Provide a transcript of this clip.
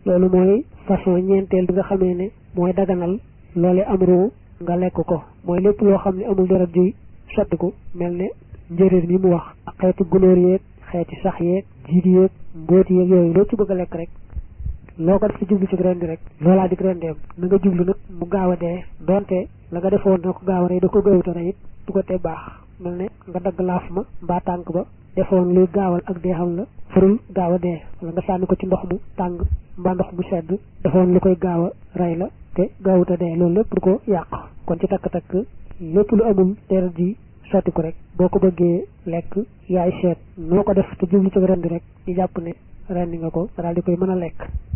loolu mooy façon ñeenteel bi nga xamee ne mooy daganal loole am ruu nga lekk ko mooy lépp loo xam ne amul deret juy sottiku mel ne njëréer mi mu wax ak xeeti gunóor yeeg xeeti sax yeeg jiit yeeg mbóoti yeeg yooyu loo ci bëgg a lekk rek loo ko def ci jublu ci rendi rek loolaa di rendeem na nga jublu nag mu gaaw a dee donte la nga defoon na ko gaaw a rey da ko gëwuta rey it du ko te baax mel ne nga dagg laaf ma mbaa tànk ba defoon luy gaawal ak dee xam la farul gaaw a dee wala nga sànni ko ci ndox mu tàng mbaa ndox mu sedd defoon lu koy gaaw a rey la te gaawuta dee loolu lépp du ko yàq kon ci takk-takk lépp lu amul deret ji sotti ko rek boo ko bëggee lekk yaay seet noo ko def te jublu ci rendi rek di jàpp ne rendi nga ko daal di koy mën a lekk